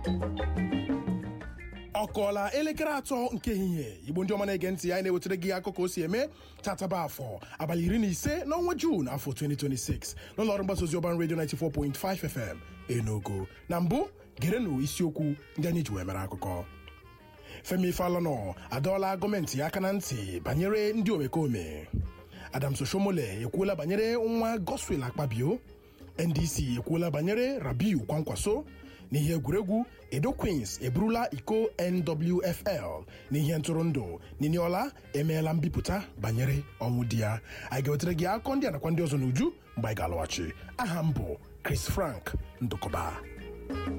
ọ kọọla elekere atọ nke ehihie igbo ndị ọma na-ege ntị anyị na-ewetara gị akụkọ o si eme tataba afọ abalị iri na ise n'ọnwa juun afọ 2026 n'ụlọọrụ mgbasa ozi ọban redio 94.5 fm enugu na mbụ gerenụ isiokwu ndị anyị ji wee mere akụkọ femi falana adọọla gọọmenti ya aka na ntị banyere ndị omekome adams oshomole ekwuola banyere nwa goswel akpabio ndc ekwuola banyere rabiu kwankwaso n'ihe egwuregwu edo queens eburula iko nwfl n'ihe ntụrụndụ niniola emeela mbipụta banyere ọnwụ di ya anyị ga-wetara gị akụkọ ndị a nakwa ndị ọzọ n'uju mgbe anyị ga-alọghachi aha m bụ chris frank ndụkọba